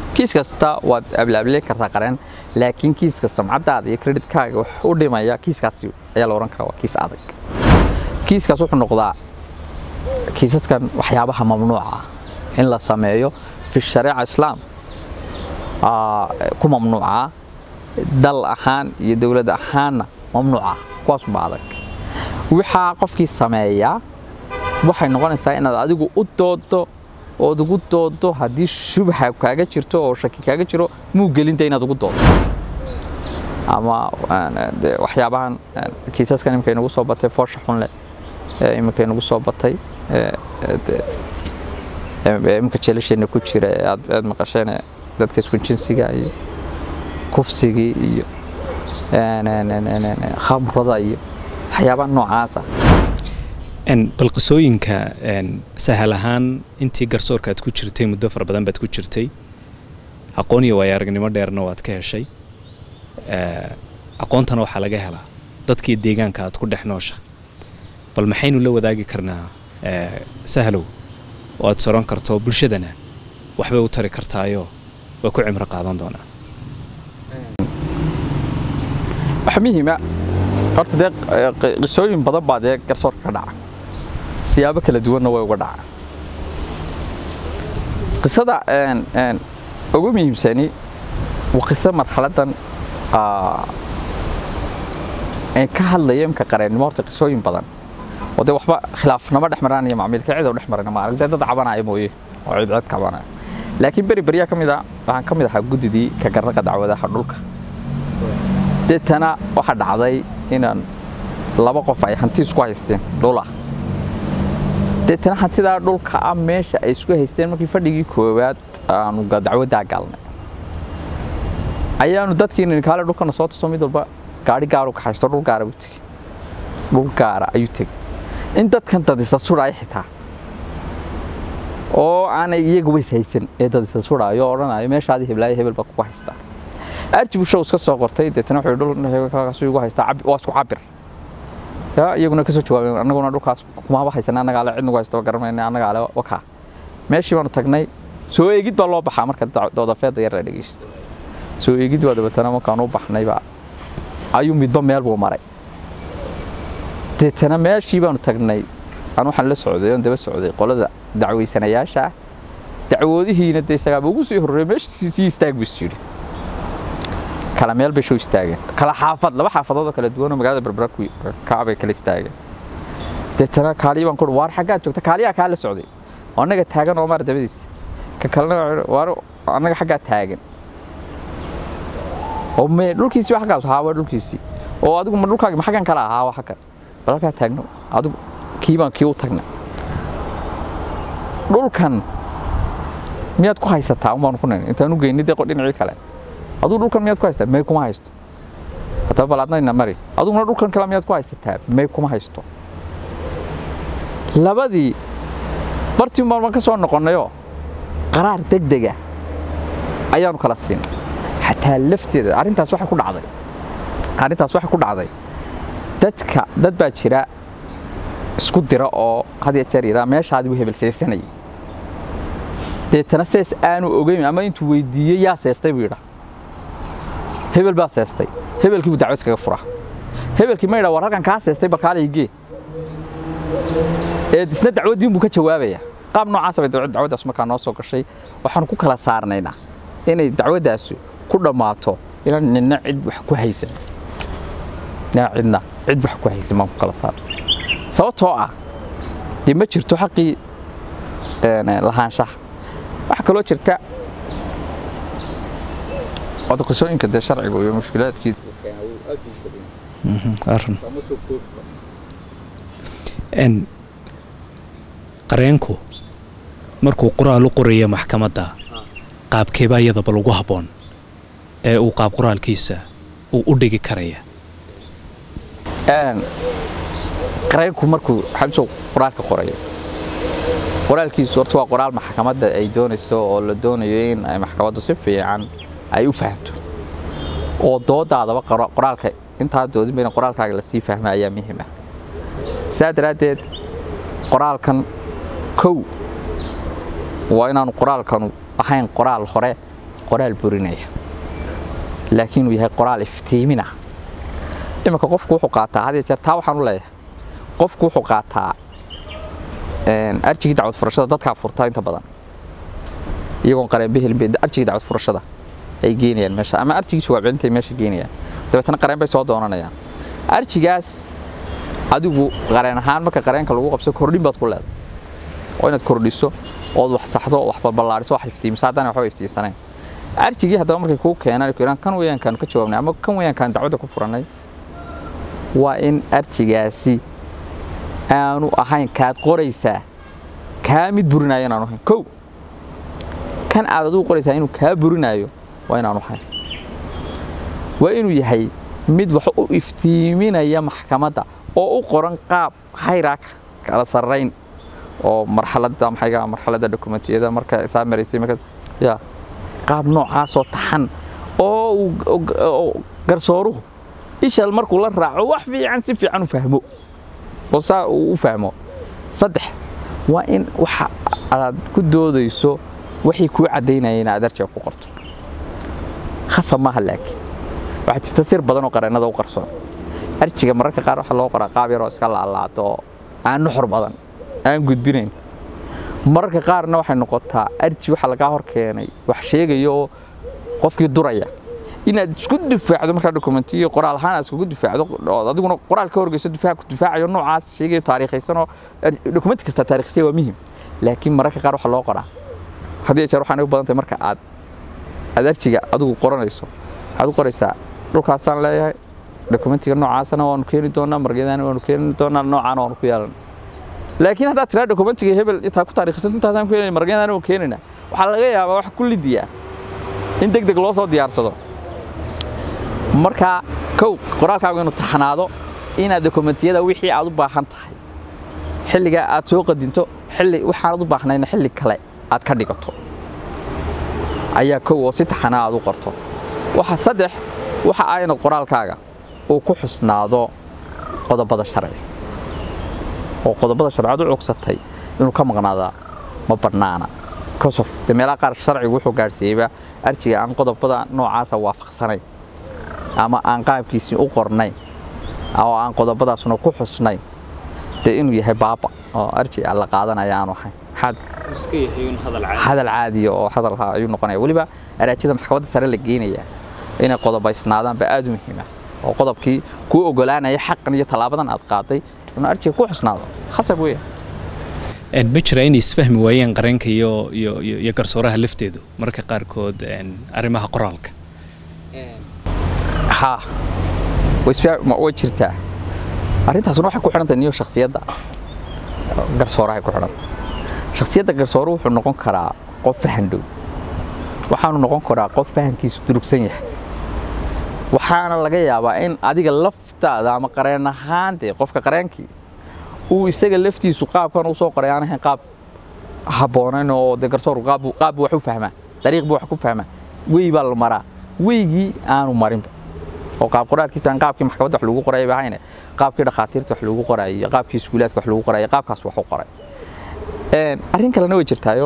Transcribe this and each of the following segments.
kiis kasta waad ablaableen kartaa qareen laakiin kiiska samcadaada iyo kreditkaaga wax u dhimaya kiiskaasi ayaa la ohan karaa waa kiis adag kiiskaas wuxuu noqdaa kiisaskan waxyaabaha mamnuuca ah in la sameeyo fi shariica islaam ku mamnuuca dal ahaan iyo dowlad ahaanna mamnuuca kuwaasubaa adag waxaa qofkii sameeyaa waxay noqonaysaa inaad adigu u doodo ood ugu doodo haddii shubha kaaga jirto oo shaki kaaga jiro muu gelinta inaad ugu doodo ama waxyaabahan kiisaskan imika inagu soo batay foosha xunle imika inagu soo batay imika jeelasheena ku jira aad maqasheen dadka isku jinsiga iyo kufsigii iyo khamrada iyo waxyaabaha noocaasa bal qisooyinka sahal ahaan intii garsoorka aad ku jirtay muddo fara badan baad ku jirtay aqoon iyo waayo aragnimo dheerna waad ka heshay aqoontana waxaa laga helaa dadkii deegaanka aad ku dhex noosha bal maxaynu la wadaagi karnaa sahalow oo aad soron karto bulshadana waxbay u tari kartaayoo way ku cimro qaadan doonaa wax muhiima horta dee qisooyin badan baa dee garsoorka ka dhaca siyaabo kala duwanna way uga dhaca qisada ugu muhiimsani waa qiso marxaladan ka hadlaya imka qareennimo horta qisooyin badan oo dee waxba khilaafnama dhex maranaya macmiilka cid oo dhex marana ma arag dee dad cabanaya mooye oo cid cid cabanaya laakiin beri beryaa ka mid a waxaan ka mid ahaa guddidii ka garraqa dacwadaha dhulka deetana waxaa dhacday inaan laba qof ay hanti isku haysteen dhula deetana hantidaa dhulka ah meesha ay isku haysteen markii fadhigii koowaad aanu dacwaddaa galnay ayaanu dadkii ninkaale dhulkana soo tuso mid walba gaari gaaru ka haysto dhul gaara buu tegey dhul gaara ayuu tegey in dadkan dad isa sudhaya xitaa oo aanay iyaga ways haysan ee dad isa sudhaayo oo odhanayo meeshaadii heblaayo hebel baa kugu haystaa arjibu show iska soo qortay deetana wuxuu dhulkaas igu haystaa waa isku cabir ya iyaguna kasoo jawaabeen annaguna dhulkaas kumaba haysan annagaa le cid nagu haysta garanayna annagaa le wakaa meeshii baanu tagnay soo eegid baa loo baxaa marka doodafeedda yar la dhegeysto soo eegid baa dabeetana markaan u baxnayba ayuu midba meel buu maray deetana meeshii baanu tagnay aan waxaan la socday oon daba socday qolada dacwaysanayaasha ah dacwoodihiina dee isagaaba ugu sii horreeyay meeshii sii istaag buu is yidhi kala meel bay soo istaageen kala xaafad laba xaafadood oo kala duwan oo magaalada berbera kaabay kala istaageen deetana kaaliya baan kuhi waar xaggaad joogta kaaliyaa kaa la socday oo annaga taagan oo maar dabadiisa ka kalena waar annaga xaggaa taagan oo me dhulkiisii waa xaggaas haa waa dhulkiisii oo adigu ma dhulkaagi ma xaggan kala ahaa waa xaggan bal halkaa taagno adigu kii baan kii u tagnay dhulkan miyaad ku haysataa un baanu ku nini intaan u geynay dee dhinacii kale aduu dhulkan miyaad ku haysataa may kuma haysto haddaba bal adnayna mari aduguna dhulkan kale miyaad ku haysataa may kuma haysto labadii bartii baan baan ka soo noqonnayoo qaraar degdega ayaanu kala siinay xataa lafteeda arrintaas waxay ku dhacday arrintaas waxay ku dhacday dadka dad baa jira isku dira oo had iyo jeer yidhaa meeshaadii buu hebel seesanayay deetana sees aanu ogeyn ama intuu weydiiyey yaa seestay buu yidhaa hebel baa seestay hebelkii buu dacwo iskaga furaa hebelkii ma yidhaa war halkan kaa seestay balkaalaygee ee isna dacwadiin buu ka jawaabayaa qaab noocaasa bay dacwaddaas markaa noo soo gashay waxaanu ku kala saarnaynaa inay dacwaddaasi ku dhammaato inaan nina cid wax ku haysan nina cidna cid wax ku haysan baan ku kala saarnay sababtoo ah dee ma jirto xaqii lahaanshaha waxaa kaloo jirta wada qisooyinka dee sharciga iyo mushkilaadkii qareenku markuu qoraal u qoraya maxkamadda qaabkeebaa iyadaba lagu habboon ee uu qaab qoraalkiisa uu u dhigi karaya qareenku markuu xabsow qoraalka qorayo qoraalkiisu horta waa qoraal maxkamadda ay doonayso oo la doonayo in ay maxkamaddu si fiican ay u fahamto oo doodaadaba qoraalka intaa doodin bayna qoraalkaaga lasii fahma ayaa muhiim ah saa daraaddeed qoraalkan kow waa inaanu qoraalkanu ahayn qoraal hore qoraal burinaya laakiin uu yahay qoraal iftiimina iminka qofku wuxuu qaataa had iyo jeer taa waxaan u leeyahay qofku wuxuu qaataa arjigii dacwad furashada dadkaa furta inta badan iyagoon qareen behelin bay arjigii dacwad furashada ay geenayaan meesha ama arjigii jawaab celinta ay meesha geenayaan dabeetana qareen bay soo doonanayaan arjigaas adigu qareen ahaan marka qareenka lagu qabso kordhin baad ku leedahay oo inaad kordhiso ood wax saxdo wax balballaadhiso wax iftiimiso haddana waxba iftiinsanayn arjigii haddaba markay kuu keenaan ku kan weyaankaanu ka jawaabnay ama kan weyaankaan dacwadda ku furannay waa in arjigaasi aanu ahayn kaad qoraysaa kaa mid burinaayo inaanu ahayn kow kan aad adigu qoraysaa inuu kaa burinaayo waa inaanu ahayn waa inuu yahay mid wax u iftiiminaya maxkamadda oo u qoran qaab hayraaka kala sarrayn oo marxaladda maxayga marxaladda dokumentiyada marka saa maraysay marka ya qaab noocaasoo taxan oo garsooruhu ishal markuu la raaco wax fiican si fiican u fahmo oo saa uu u fahmo saddex waa in waxa aad ku doodayso waxay kuu caddaynayeen aad arjiga ku qorto khasab maaha laakiin waxaa jirta sir badan oo qareennada u qarsoon arjiga mararka qaar waxaa loo qoraa qaab yaroo iska laalaado oo aan nuxur badan aan gudbinayn mararka qaarna waxay noqotaa arji waxaa lagaa hor keenay wax sheegaya oo qofkii duraya inaad isku difaacdo markaa dokumentiyo qoraal ahaan aad iskugu difaacdo adiguna qoraal ka horgeyso difaac ku difaacayo noocaas sheegayo taariikhaysanoo dokumenti kasta taariikhsay waa muhim laakiin mararka qaar waxaa loo qoraa haddii jeer waxaan u badan tahay marka aad aad arjiga adigu qoranayso waxaad u qoraysaa dhulkaasaan leeyahay dokumentiga noocaasana waanu keeni doonaa margeedana waanu keeni doonaa noocaana waanu ku yeelan laakiin haddaad tiraa dokumentiga hebel intaa ku taariikhsan intaasaan ku yeelay margeedana waanu keenayna waxaa laga yaabaa wax ku lidiyaa in deg deg loo soo diyaarsado marka kow qoraalkaagu inuu taxnaado inaad dokumentiyada wixii aad u baahan tahay xilligaa aad soo qadinto xilli waxaanad u baahnayna xilli kale aad ka dhigato ayaa kow oo si taxanaa aad u qorto waxa saddex waxa ah inaad qoraalkaaga uu ku xusnaado qodobada sharci oo qodobada sharciaad u cogsatay inuu ka maqnaadaa ma bannaana kosof de meelaha qaar sharcigu wuxuu gaadhsiiyeyba arjiga aan qodobada noocaasa waafaqsanayn ama aan qaabkiisii u qornayn oo aan qodobadaasuna ku xusnayn dee inuu yahay baaba oo arji la qaadanaya aanu ahayn hadal caadiya oo hadalha ayuu noqonaya weliba araajida maxkamadda sare la geenaya inay qodobaysnaadaanba aad u muhiima oo qodobkii kuu ogolaanaya xaqan iyo tallaabadan aad qaaday inuu arjiga ku xusnaado khasab weya ma jira inay isfahmi waayeen qareenka iyo iyo iyo garsooraha lafteedu marka qaarkood arrimaha qoraalka haa way jirtaa arrintaasuna waxay ku xidhantay niyo shaksiyadda garsoorahay ku xidhantay shaksiyadda garsooru wuxuu noqon karaa qof fahan dhow waxaanu noqon karaa qof fahankiisu durugsan yahay waxaana laga yaabaa in adiga laftaada ama qareen ahaan dee qofka qareenkii uu isaga laftiisu qaabkan u soo qoray aan ahayn qaab habboonayn oo dee garsooru qaab wax u fahmaa dariiq buu wax ku fahmaa wey baa la maraa weygii aanu marinba oo qaab qoraalkiisa aan qaabkii maxkamadda wax lagu qorayay bahayne qaabkii dhakhaatiirta wax lagu qorayay iyo qaabkii iskuulaadka wax lagu qorayay qaabkaas wax u qoray arrin kalena way jirtaayo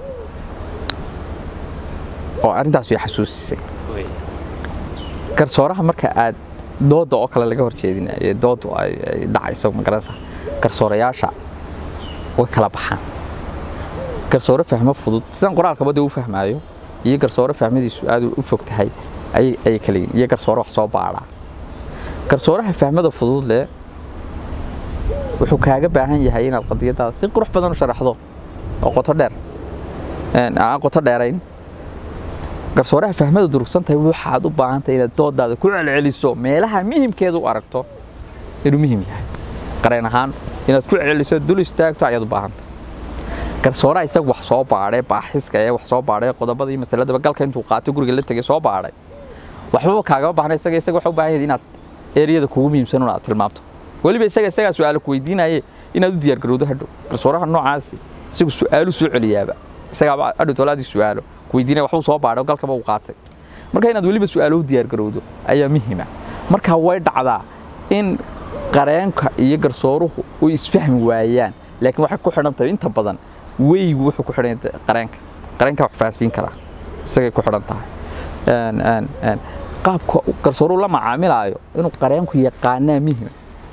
oo arrintaas way xasuusisay garsooraha marka aad dooda oo kale laga horjeedinayo doodu ay dhacayso magaranaysa garsoorayaasha way kala baxaan garsoore fahmo fudud sidan qoraalkaba dee u fahmaayo iyo garsoore fahmadiisu aad u fog tahay ayay kala yihin iyo garsoore wax soo baadhaa garsooraha fahmada fudud leh wuxuu kaaga baahan yahay inaad qadiyadaada si qurux badan u sharaxdo oo qoto dheer aan qoto dheerayn garsooraha fahmada durugsan tahay waxaad u baahan tahay inaad doodaada ku celceliso meelaha muhimkeeda u aragto inuu muhim yahay qareen ahaan inaad ku celceliso dul istaagto ayaad u baahan tahay garsooraha isaga wax soo baadhay baaxiska ee wax soo baadhay qodobada iyo masaladaba galka intuu qaatay guriga la tegay soo baadhay waxbaba kaagama baahna isaga isaga waxa u baahan yahay inaad eriyada kugu muhiimsan aad tilmaamto weliba isaga isagaa su-aalo ku weydiinaye inaad u diyaar garowdo hadhow garsooraha noocaasi isagu su-aalu soo celiyaaba isagaaba hadhow tolaadii su-aalo ku weydiinaya waxbuu soo baadhay oo galkaba uu qaatay marka inaad weliba su-aalo u diyaar garowdo ayaa muhiima marka way dhacdaa in qareenka iyo garsooruhu u isfahmi waayaan laakiin waxay ku xidhan tahay inta badan weygu wuxuu ku xidhan qareenka qareenka wax fahansiin karaa isagay ku xidhan tahay Een, een, een, qaabka garsooruhu la macaamilaayo inuu qareenku yaqaanaa muhima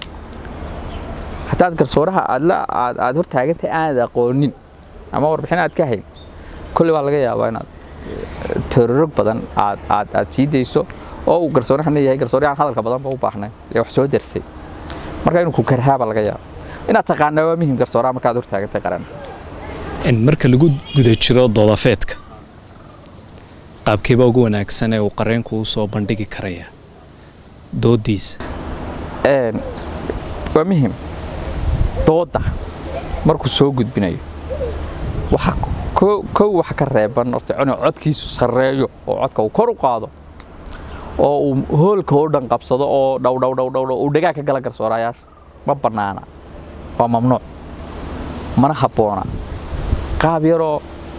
haddaad garsooraha aad la aad aad hor taagantahay aanad aqoonin ama warbixin aad ka hayn kolley waa laga yaabaa inaad eh, tororog badan aad aad aad sii dayso oo uu garsoorahan yahay garsoore aan hadalka badanba u baahnayn ee wax soo darsay marka inuu ku karhaaba laga yaabo inaad taqaanaa waa muhim garsooraha markaad hor taagantahay qaran in marka lagu guda jiro doodafeedka qaabkeeba ugu wanaagsan ee uu qareenku u soo bandhigi karaya doodiisa Een, waa muhim dooda markuu soo gudbinayo waxa ko- kow waxa ka reeban horta inuu codkiisu sarreeyo oo codka uu kor u qaado oo uu hoolka oo dhan qabsado oo dhow dhow dhow dhow dhow uu dhagaa ka gala garsoorayaasha ma bannaana waa mamnuuc mana habboona qaab yaroo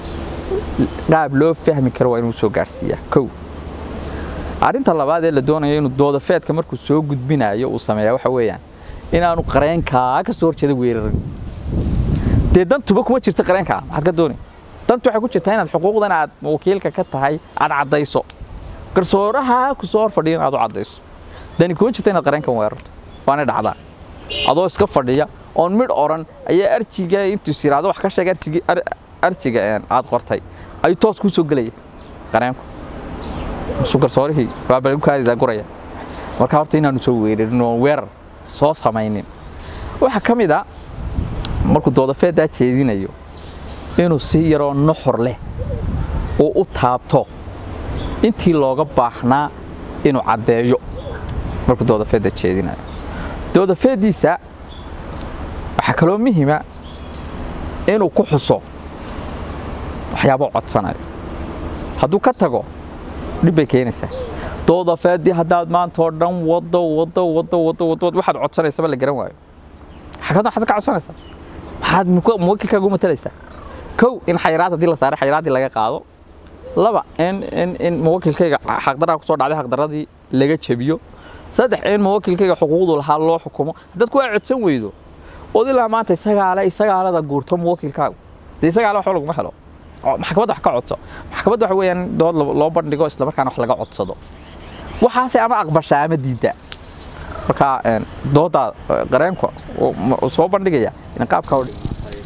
qaab loo fahmi karo waa inuu soo gaarsiiyaa kow arrinta labaad ee la doonayo inuu doodafeedka markuu soo gudbinayo uu sameeyaa waxa weeyaan inaanu qareenkaa ka soo horjeeda weerarin dee dantuba kuma jirta qareenkaa maxaad ka dooni dantu waxay ku jirtaa inaad xuquuqdan aad wakiilka ka tahay aad caddayso garsooraha ku soo hor fadhiya inaad u caddayso dani kuma jirta inaad qareenkan weerarto waana dhacdaa adoo iska fadhiya oon midh oran ayaa arjiga intuu siraado wax ka sheega arjigi ar- arjiga een, aad qortay ayuu toos kuu soo gelaya qareenku isu garsoorihii waa balkaadida guraya marka horta inaanu soo weerarin oo weerar soo samaynin waxaa ka mid a markuu doodafeedaa jeedinayo inuu si yaroo nuxur leh uu u taabto intii looga baahnaa inuu caddeeyo markuu doodafeedda jeedinayo doodafeeddiisa waxaa kaloo muhima inuu ku xuso waxyaabo codsanayo hadduu ka tago dhib bay keenaysaa doodafeeddii haddaad maanta oo dhan wado wado wado wado wado waxaad codsanaysaba la garan waayo xagad waxaad ka codsanaysaa maxaad muka- muwakilkaaga u matalaysaa kow in xayiraad haddii la saaray xayiraaddii laga qaado laba in in in muwakilkayga xaqdaraa kusoo dhacday xaqdaradii laga jabiyo saddex in muwakilkayga xuquuqdu lahaa loo xukumo dadku waa codsan weydo ood ilaa maanta isagaale isagaalada guurto muwakilkaagu dee isagaale waxba laguma helo oo maxkamadda wax ka codso maxkamadda waxa weeyaan dood lo- loo bandhigo islamarkaana wax laga codsado waxaase ama aqbashaa ama diiddaa marka een, doodaa eh, qareenka uu- ma- uu soo bandhigaya in qaabkaa u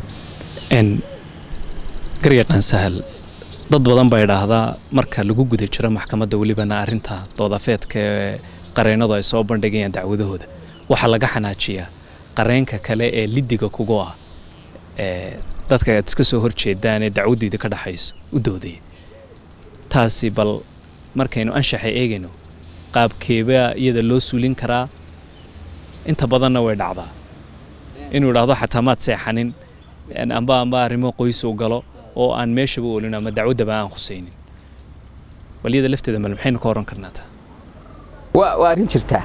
n garyaqaan sahal dad badan baa idhaahdaa marka lagu guda jiro maxkamadda welibana arrinta doodafeedka ee qareennadu ay soo bandhigayaan dacwadahooda waxaa laga xanaajiyaa qareenka kale ee lidiga kugu ah ee dadka aad iska soo horjeedaan ee dacwaddiida ka dhaxayso u doodaya taasi bal markaynu anshaxa eegayno qaabkeebaa iyada loo suulin karaa inta badanna way dhacdaa inuu idhaahdo xataa maad seexanin een amba amba arrimo qoys uu galo oo aan meeshaba olin ama dacwaddaba aan khusaynin waliyada lafteeda mal maxaynu ka oran karnaa taa waa waa arrin jirtaa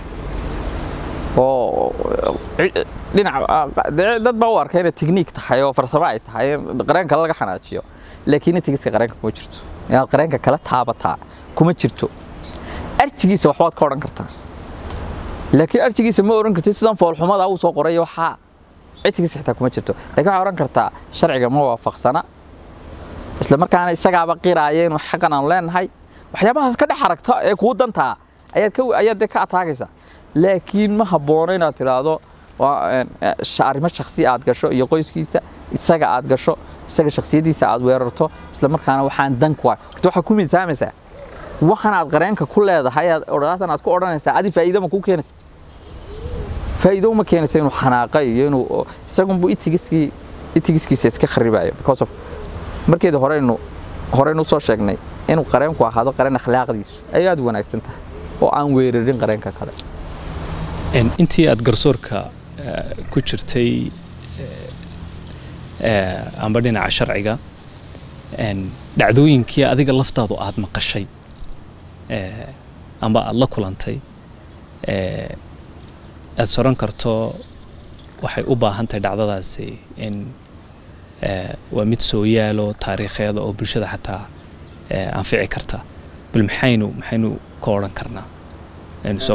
oo ci- dhinac dee dad baa u arka inay tikniik tahay oo farsamo ay tahay qareen kale laga xanaajiyo laakiin intigiska qareenka kuma jirto inaad qareenka kala taabataa kuma jirto arjigiisa waxbaad ka odhan kartaa laakiin arjigiisa ma odhan kartid sidan foolxumada uu soo qoray waxaa cidtigiisa xitaa kuma jirto laakiin waxaa odhan kartaa sharciga ma waafaqsana isla markaana isagaaba qiraaya inuu xaqan aan leenahay waxyaabahaas ka dhex aragta ee kuu dantaa ayaad ka ayaad dee ka ataagaysaa laakiin ma haboono inaad tidhaahdo waa een, eh, sha- arrimo shakhsi aad gasho iyo qoyskiisa isaga aad gasho isaga shakhsiyaddiisa aad weerarto isla markaana waxaan dan ku horta waxaa ku miisaamaysaa waxan aad qareenka ku leedahay aad odhaatan aad ku odhanaysaa adi faa'iido ma kuu keenaysa faa'iido uma keenaysa inuu xanaaqa iyo inuu isagunbu itigiskii itigiskiisa iska kharibayo because of markeeda horeynu horeynu soo sheegnay inuu qareenku ahaado qareen akhlaaqdiisu ay aad u wanaagsan tahay oo aan weerarin qareenka kale Een, intii aad garsoorka eh, ku jirtay eh, eh, amba dhinaca sharciga een, dhacdooyinkii adiga laftaadu aad maqashay eh, amba aad la kulantay eh, aad soran karto waxay u baahan tahay dhacdadaasi in eh, waa mid soo yaalo taariikheeda oo bulshada xataa eh, anfici karta bal maxaynu maxaynu ka odhan karnaa Een, so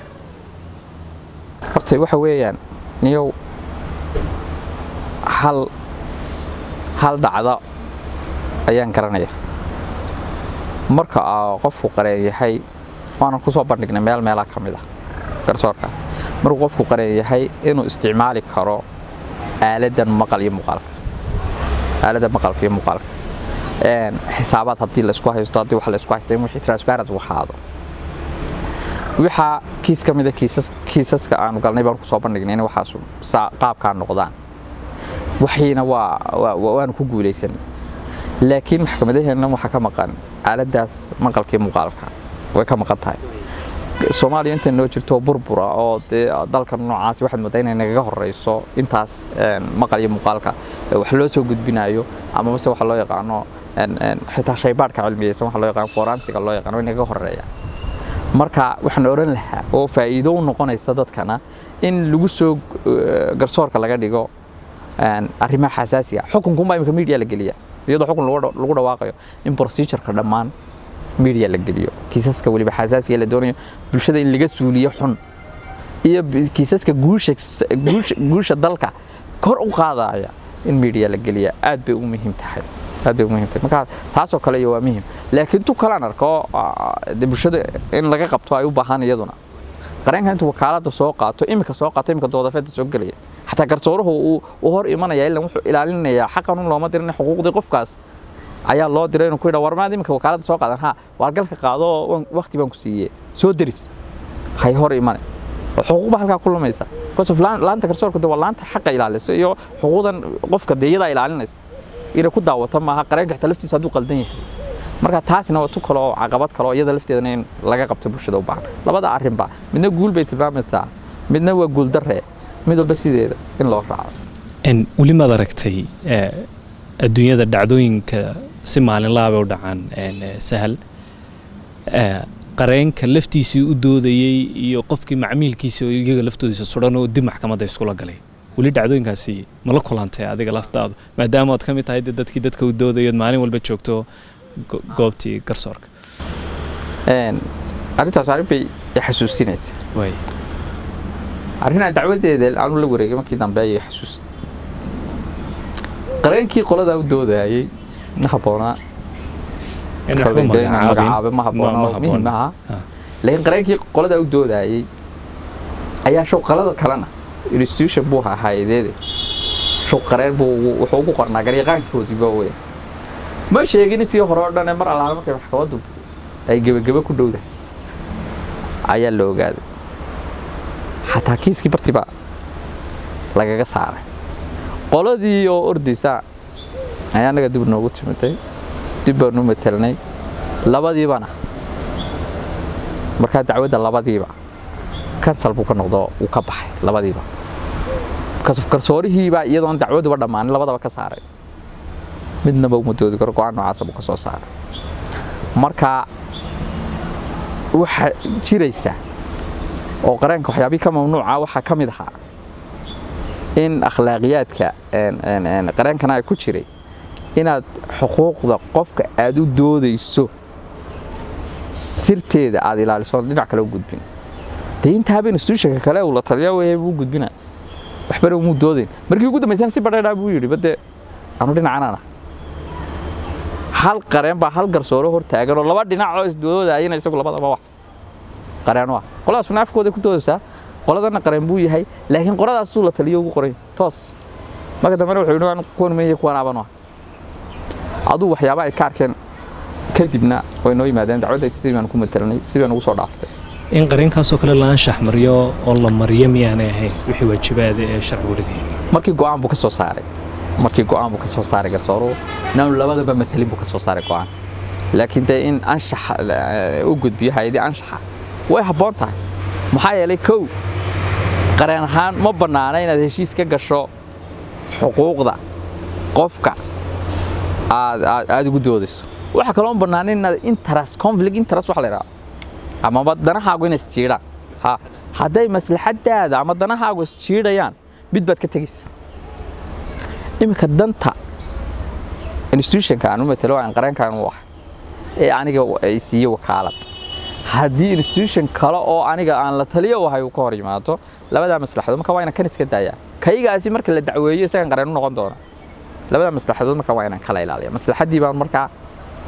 horta waxa weeyaan niyow hal hal dhacdo ayaan garanaya marka aa qofku qareen yahay waanan kusoo bandhignay meel meelaa ka mid ah garsoorka markuu qofku qareen yahay inuu isticmaali karo aaladan maqal iyo muuqaalka aaladda maqalka iyo muuqaalka Een, xisaabaad haddii la isku haysto haddii wax la isku haysto in wixii transparent uu ahaado waxaa kiis ka mid a kiisas kiisaska aanu galnay baan kusoo bandhignay in waxaas saa qaabkaa noqdaan waxiina waa waa- waa- waanu ku guulaysanay laakiin maxkamadaheenna waxaa ka maqan aaladaas maqalka iyo muuqaalka way ka maqan tahay soomaaliya inta noo jirto burbura oo dee dalka noocaasi waxaad moodaa inay nagaga horeyso intaas een, maqal iyo muuqaalka ee wax loo soo gudbinayo ama mase waxa loo yaqaano een, een, xitaa shaybaadhka cilmiyeysan waxa loo yaqaano forensiga loo yaqaano way nagaga horeeya marka waxaan oran lahaa oo faa'iido u noqonaysa dadkana in lagu soo eh, garsoorka laga dhigo een, arrimaha xasaasiga xukunkunbaa imika media la geliya iyadoo xukun lagu dha- lagu dhawaaqayo in procedureka dhammaan media la geliyo kiisaska weliba xasaasiga la doonayo bulshada in laga suuliyo xun iyo bi- kiisaska guusha guusha, guusha dalka kor u qaadaya in media la geliya aad bay u muhiim tahay aad bay u muhiim tahay marka taasoo kale iyo waa muhiim laakiin tu kalaan arko ah, dee bulshada in laga qabto ay u baahan iyaduna qareenka intuu wakaalada soo qaato imika soo qaato imika doodafeeda soo gelaya xataa garsooruhu uu u hor imanaya ilaa wuxuu ilaalinayaa xaqan un looma dirin xuquuqdii qofkaas ayaa loo diray inuu ku yidhaa war maad imika wakaalada soo qaadan ha waar galka qaado oo waan- waqti baan ku siiyey soo deris hay hor imane oo xuquuq baa halkaa ku lumaysa because of laan- laanta garsoorka de waa laanta xaqa ilaalisa iyo xuquuqdan qofka de iyadaa ilaalinaysa inay ku daawata maaha qareenka xitaa laftiisa hadduu qaldan yahay marka taasina waa tu kale oo caqabad kale oo iyada lafteedana in laga qabto bulshada u baahan labada arrinba midna guul bay tilmaamaysaa midna waa guul darre mid walba sideeda in loo raaco En weli maad aragtay eh, adduunyada dhacdooyinka si maalinlaha bay u dhacaan en, eh, sahal Eh, qareenka laftiisii u doodayey iyo qofkii macmiilkiisa oo iyaga laftoodiisa sudan oo dib maxkamadda iskula galay weli dhacdooyinkaasi ma la kulantay adiga laftaadu maadaama ood ka mid tahay dee dadkii dadka u doodayood maalin walba joogto go- goobtii garsoorka Een, arrintaas arrin bay i xasuusinaysa waay arrinaa dacwadeeda aanu la wareegay markii dambe ayay xasuus qareenkii qoladaa u doodayay ma habboonaa in waxba kolay dee inaan magacaabin magacaabo ma habboona ma oo muhiim habboona. aha Ah. laakiin qareenkii qoladaa u doodayay ayaa show qalada kalena institution buu ahaa hay'adeede show qareen buu ugu- wuxuu ugu qornaa garyaqaankoodiiba wey ma sheegin intii hore oo dhan ee mar allaala markay maxkamaddu ay gebagebe ku dhowdahay ayaa la ogaaday xataa kiiskii bartiba lagaga saaray qoladii oo ordaysa ayaa annaga dib noogu timiday dib baanu matelnay labadiibana markaa dacwadda labadiiba kansal buu ka noqdo uu ka baxay labadiiba Kas- garsoorihiibaa iyadoon dacwaduba dhammaanin labadaba ka saaray midnaba uma doodi karo go-aan noocaasa buu ka soo saaray marka waxaa jiraysa oo qareenka waxyaabihii ka mamnuuca waxaa ka mid ahaa in akhlaaqiyaadka een- een- een qareenkana ay ku jiray inaad xuquuqda qofka aad u doodayso sirteeda aad ilaaliso oon dhinac kale u gudbin dee intaaba institutionka kale uu la taliya weeye buu gudbina waxbana umuu doodayn markii ugu dambaysana si badheedhaa buu yidhi bade anu dhinacanana hal qareen baa hal garsooro hor taagan oo laba dhinac oo isdoodayana isagu labadaba wax qareeno ah qoladaasuna afkooda ku doodaysaa qoladana qareen buu yahay laakiin qoladaasuu la taliyo ugu qoray toos marka dambena wuxuu yidhi "Waan kuwan meeye kuwan aaban ah aduu waxyaaba ay ka arkeen kadibna way noo yimaadeen dacwadda sidii baan ku matalanay sidii baan ugu soo dhaaftay in qareenkaasoo kale la anshax mariyo oo la mariyo miyaanay ahayn wixii waajibaada ee sharcigu dhigaya markii go'aan buu ka soo saaray markii go'aan buu ka soo saaray garsooruhu inaanu labadaba matalin buu ka soo saaray go'aan laakiin dee in anshaxa eh, u gudbiyo hay-adii anshaxa way habboon tahay maxaa yeelay kow qareen ahaan ma bannaana inaad heshiis ka gasho xuquuqda qofka aad aad aad ugu doodayso waxaa kaloo bannaan inaad interest conflict interest waxa la yidhaha amaba danahaagu inay isjiidhaan ha hadday maslaxadaada ama danahaagu isjiidhayaan mid baad ka tegaysa iminka danta institutionka aan u matalo aan qareenkaan u ah ee aniga ay siiye wakaalad haddii institution kale oo aniga aan la taliyo u ahay uu ka hor yimaado labadaa maslaxadood marka waa inaan kan iska daayaa kaygaasi marka la dacweeyo isagan qareen u noqon doona labadaa maslaxadood marka waa inaan kala ilaaliya maslaxaddii baan markaa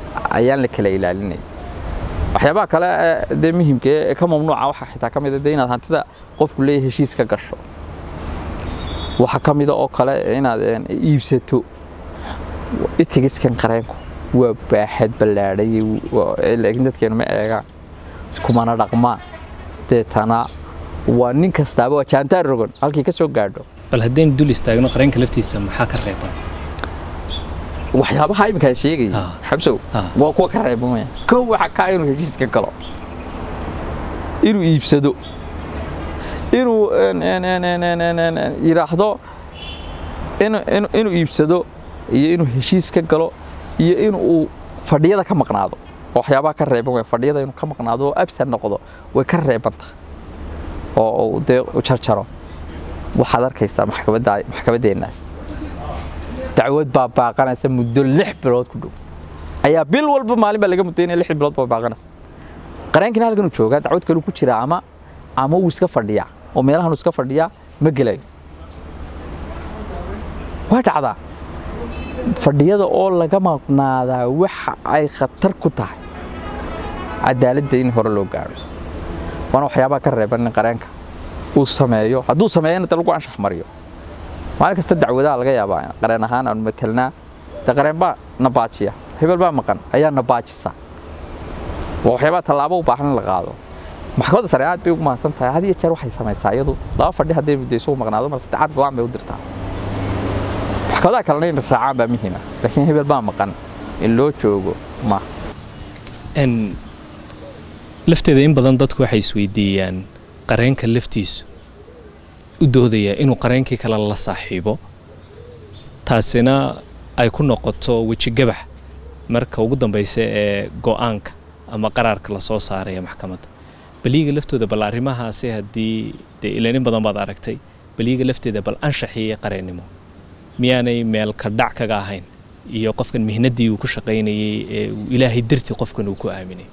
ayaan la kala ilaalinay waxyaabaha kale ee dee muhiimka ee ka mamnuuca waxaa xitaa ka mid a dee inaad hantida qofku leeyahay heshiis ka gasho waxaa ka mida oo kale inaad een, iibsato itigiskan qareenku waa baaxad ballaadhay laakiin dadkeenu ma eegaan iskumana dhaqmaan deetana waa nin kastaaba waa jaantaar rogan halkii ka soo gaadho bal haddaynu dul istaagno qareenka laftiisa maxaa ka reeban waxyaabaha iminkaa sheegaya Ah. xabsow Ah. waa kuwa ka reebamaya kow waxa kaa inuu heshiiska galo inuu iibsado inuu een, een, een, een, een, een, een, een, yidhaahdo inuu- inuu- inuu iibsado iyo inuu heshiis ka galo iyo inuu fadhiyada ka maqnaado oo waxyaabaha ka reeban way fadhiyada inuu ka maqnaado oo absan noqdo way ka reebanta oo uu dee u jarjaro waxaad arkaysaa maxkamadda maxkamaddeennaas dacwad baa baaqanaysa muddo lix bilood ku dhow ayaa bil walba maalin baa laga mudaynaya lix bilood baa baaqanaysa qareenkina halkan uu joogaa dacwad kale uu ku jira ama ama wuu iska fadhiyaa oo meelahan uu iska fadhiyaa ma gelayo waa dhacdaa fadhiyada oo laga maqnaadaa waxa ay khatar ku tahay cadaaladda in hore loo gaadho waana waxyaabaha ka reeban in qareenka uu sameeyo hadduu sameeyana de lagu anshax mariyo maalin kasta dacwadaha laga yaabaa qareen ahaan aanu matelnaa de qareen baa na baajiya hebel baa maqan ayaa na baajisa waa waxyaabaha tallaabo u baahan in la qaado maxkamadda sare aad bay ugu mahadsan tahay had iyo jeer waxay samaysaa iyadu laba fadhi hadday muddayso u maqnaado mar saddexaad go-aan bay u dirtaa maxkamadaha kalena in raacaan baa muhiima laakiin hebel baa maqan in loo joogo ma n lafteeda in badan dadku waxay isweydiiyaan qareenka laftiisu u doodayaa inuu qareenkii kale la saaxiibo taasina ay ku noqoto wejigabax marka ugu dambaysa ee go-aanka ama qaraarka lasoo saaraya maxkamadda baliyiga laftooda bal arrimahaasi haddii dee ilaan in badan baad aragtay baliyiga lafteeda bal anshaxiiyo qareennimo miyaanay meel ka dhac kaga ahayn iyo qofkan mihnaddii uu ku shaqaynayey ee uu ilaahay dartii qofkan uu ku aaminay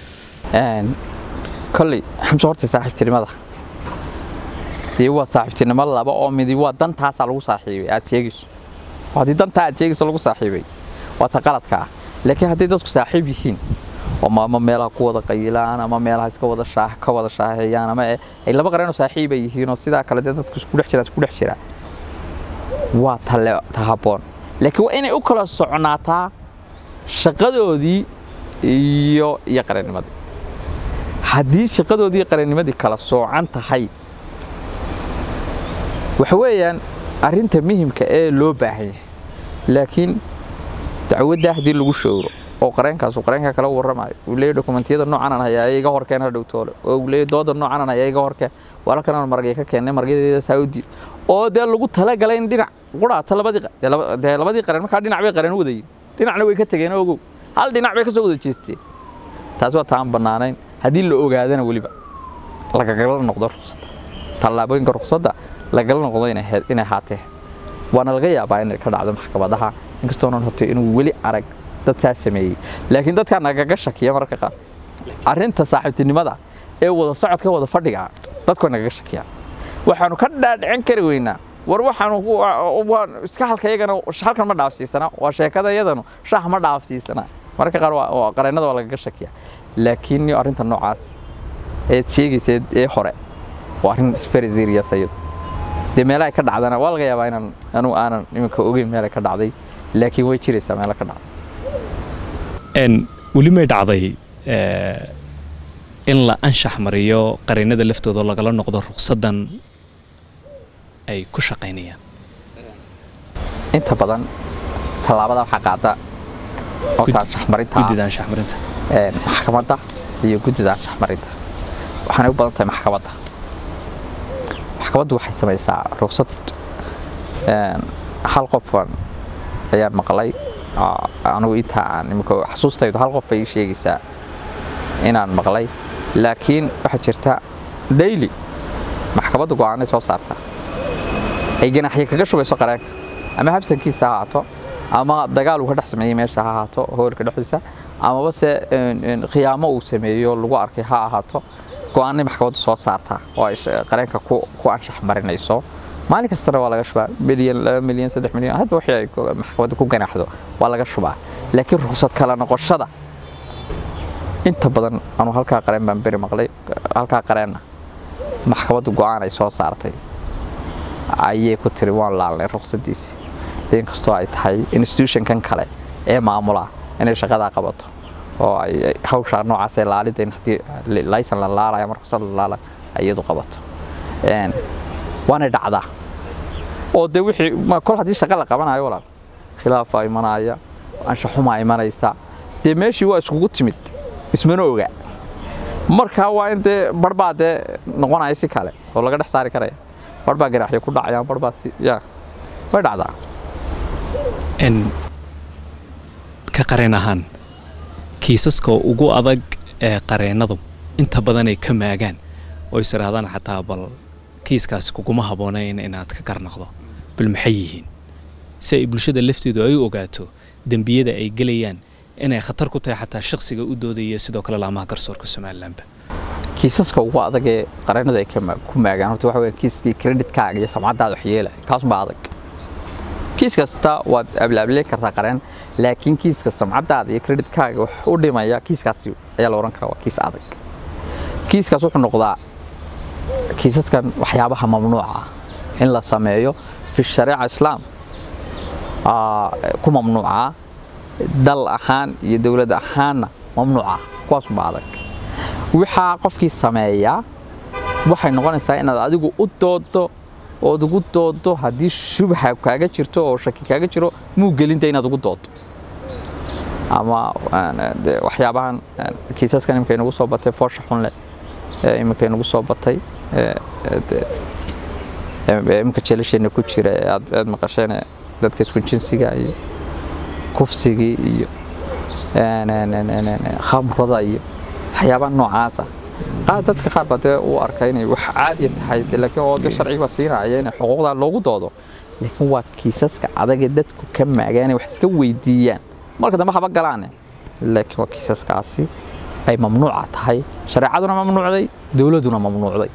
kolley xamse horta saaxiibtinimada dee waa saaxiibtinimo laba oo midi waa dantaasaa lagu saaxiibay aad sheegayso oo haddii dantaa aad sheegayso lagu saaxiibay waa ta qaladka ah laakiin hadday dadku saaxiib yihiin oo ma ama meelaha ku wada qayilaan ama meelaha iska wada shaah ka wada shaaheeyaan ama eh, ay laba qareenoo saaxiib ay yihiin oo sidaa kale dee dadku isku dhex jiraan isku dhex jiraan waa tale ta habboon laakiin waa inay u kala soconaataa shaqadoodii iyo iyo qareennimadii haddii shaqadoodii iyo qareennimadii kala soocan tahay waxa weeyaan arrinta muhimka ee loo baahan yahay laakiin dacwadda haddii lagu showro oo qareenkaasu qareenka kala warramayo uu leeyahy dokumentiyada noocan aan hayaa iga horkeen ha dhowtoole oo uu leeyahy dooda noocan aan hayaa iga horkeen walaalkan aan margay ka keennay margadeeda saudi oo dee lagu talagalay in dhinac quraata labadii qa- dee laba- dee labadii qareen markaa dhinac bay qareen u wadayin dhinacna way ka tegeen ogow hal dhinac bay ka soo wada jeesteen taas waa taan bannaanayn haddii la ogaadana weliba lagagala noqdo ruqsadda tallaabooyinka ruqsadda lagala noqdo inay he- inay haatee waana laga yaabaa inay ka dhacdo maxkamadaha inkastoonan horta inuu weli arag dad saa sameeyey laakiin dadkaa nagaga shakiya mararka qaar arrinta saaxiibtinimada ee wada socodka wada fadhiga dadku way nagaga shakiyaan waxaanu ka dhaadhicin kari weynaa war waxaanu ku- waa- waa- iska halka iyagana halkan ma dhaafsiisana waa sheekada iyadanu shaah ma dhaafsiisana mararka qaar waa- waa qareennada waa lagaga shakiya laakiin iyo arrinta noocaas eed sheegayseed ee hore waa arrin very serious ayadu dee meelaha ay ka dhacdana waa laga yaabaa inaan anu aanan iminka ogeyn meel ay ka dhacday laakiin way jiraysaa meelo ka dhacday n weli may dhacday eh, in la anshax mariyo qareennada laftooda oo lagala noqdo ruqsaddan ay ku shaqaynayaan inta badan tallaabada waxaa qaada oo Gud- anshaxmarinta guddida anshax marinta een, maxkamadda iyo guddida anshaxmarinta waxaanay u badan tahay maxkamadda maxkamaddu waxay samaysaa ruqsad een, hal qofan ayaan maqlay aa, anigu inta aan imika xasuustaydu hal qof ay ii sheegaysaa inaan maqlay laakiin waxaa jirta daily maxkamadda go'aanay soo saartaa ay ganaxyo kaga shubayso qareenka ama habsankiisa ha ahaato ama dagaal uu ka dhex sameeyey meesha ha ahaato hoolka dhexdiisa amaba se een, een, khiyaamo uu sameeyo lagu arkay ha ahaato go'aanay maxkamaddu soo saartaa oo ay sh- qareenka ku ku anshax marinayso maalin kastana waa laga shubaa milyan laba milyan saddex milyan hadba wixii ay ku- maxkamadda ku ganaxdo waa laga shubaa laakiin ruksad kala noqoshada inta badan anu halkaa qareen baan beri maqlay halkaa qareenna maxkamaddu go'aan ay soo saartay ayay ku tiri waan laalnay ruksadiisii de inkastoo ay tahay institutionkan kale ee maamula inay shaqadaa qabato oo ay hawshaa noocaas ee laalida in haddii laysan la laalayo ama ruksad la laalayo iyadu qabato waanay dhacdaa oo de wixii kol haddii shaqa la qabanayo walaal khilaafaa imanaya anshaxumaa imanaysa dee meeshii waa iskugu timid ismana oga markaa waa in dee barbaa dee noqonaya si kale oo laga dhex saari karaya barbaa ganaaxyo ku dhacayaan barbaa si ya way dhacdaa ka qareen ahaan kiisaska ugu adag ee qareennadu inta badan ay ka maagaan oo is idhaahdaan xataa bal kiiskaasi kuguma habboonayn inaad ka garnaqdo bal maxay yihiin si ay bulshada lafteedu ay ogaato dembiyada ay gelayaan inay khatar ku tahay xataa shakhsiga u doodaya sidoo kale laamaha garsoorka somalilanba kiisaska ugu adag ee qareennadu ay ku maagaan horta waxa weya kiiskii kreditkaaga iyo samcaddaada wax yeelaya kaasunbaa adag kiis kasta waad ablaableen kartaa qareen laakiin kiiska samcaddaada iyo kreditkaaga wax u dhimaya kiiskaasi ayaa la odhan karaa waa kiis adag kiiskaas wuxuu noqdaa kiisaskan waxyaabaha mamnuuca ah in la sameeyo fi shariica islaam ku mamnuuca dal ahaan iyo dowlad ahaanna mamnuuca kuwaasubaa adag waxaa qofkii sameeyaa waxay noqonaysaa inaad adigu u doodo ood ugu doodo haddii shubha kaaga jirto oo shaki kaaga jiro muu gelinta inaad ugu doodo ama waxyaabahan kiisaskan imika inagu soo batay foosha xunleh imika inagu soo batay imika jeelasheena ku jira ee aad maqasheen dadka isku jinsiga iyo kufsigii iyo khamrada iyo waxyaabaha noocaasa qaar dadka qaar baa dee u arka inay wax caadiya tahay laakiin oo de sharciga siinaya inay xuquuqda loogu doodo laakiin waa kiisaska adagee dadku ka maagaan inay wax iska weydiiyaan marka dambe haba galaane laakiin waa kiisaskaasi ay mamnuuca tahay shareecaduna mamnuucday dowladduna mamnuucday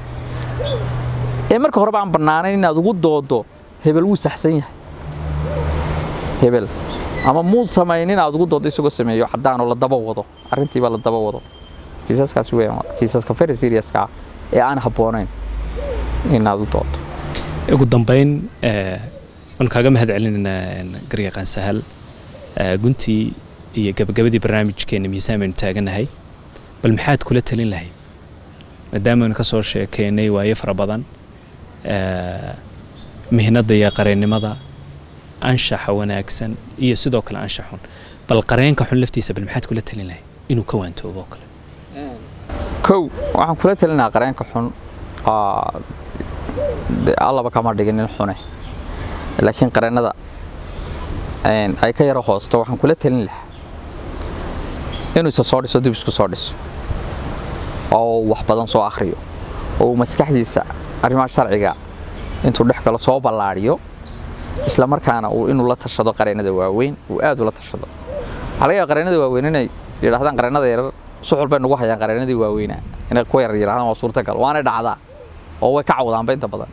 ee marka horeba aan bannaanayn inaad ugu doodo hebel wuu saxsan yahay hebel ama muu samaynin aad ugu doodo isagoo sameeyo caddaanoo la daba wado arrintiiba la daba wado kiisaskaasi weeyaan kiisaska very seriouska ah ee aan habboonayn inaad u doodo ugu dambayn waan kaaga mahad celinaynaa garyaqaan sahal guntii iyo gabagabadii barnaamijkeena miisaan baynu taaganahay bal maxaad kula talin lahayd maadaamaaynu ka soo sheekeynay waayo fara badan mihnadda iyo qareennimada anshaxa wanaagsan iyo sidoo kale anshaxun bal qareenka xun laftiisa bal maxaad kula talin lahayd inuu ka waantoobo oo kale kow waxaan kula talinahaa qareenka xun allaba kama dhigin nin xune laakiin qareennada ay ka yaro hoosto waxaan kula talin lahaa inuu isa soo dhiso dib isku soo dhiso oo wax badan soo akhriyo oo uu maskaxdiisa arrimaha sharciga intuu dhex galo soo ballaadhiyo isla markaana uu inuu la tashado qareennada waaweyn uu aad ula tashado waxaa laga yaaba qareennada waaweyn inay yidhahdaan qareennada yarar suxul bay nagu hayaan qareennadii waaweynaa inay kuwa yar yidhahdaan waa suurtagal waanay dhacdaa oo way ka cawdaanba inta badan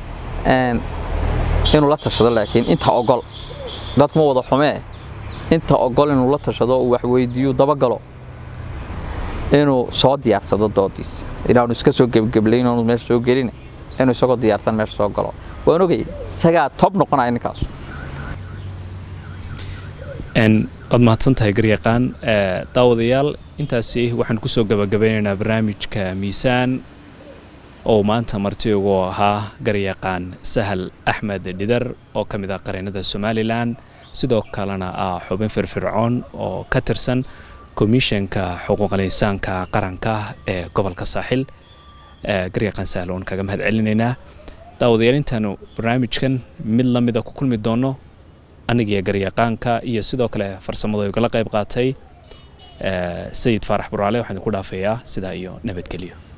inuu la tashado laakiin inta ogol dadkuma wada xumee inta ogol inuu la tashado uu wax weydiiyo dabagalo inuu soo diyaarsado doodiisa inaanu iska soo gebgeblayn oonu meesha soo gelin inuu isagoo diyaarsan meesha soo galo waan ogay isagaa tob noqonaya ninkaasu waad mahadsan tahay garyaqaan daawadayaal intaasi waxaan kusoo gabagabeynaynaa barnaamijka miisaan oo maanta marti ugu ahaa garyaqaan sahal axmed dhidar oo ka mid ah qareennada somalilan sidoo kalena ah xubin firfircoon oo ka tirsan komishanka xuquuqal insaanka qaranka ee gobolka saaxil garyaqaan sahal oon kaga mahad celinaynaa daawadayaal intaanu barnaamijkan mid la mida ku kulmi doono anigiyo garyaqaanka iyo sidoo kale farsamadu igala qayb qaatay sayid faarax buraale waxaan idinku dhaafayaa sidaa iyo nabadgelyo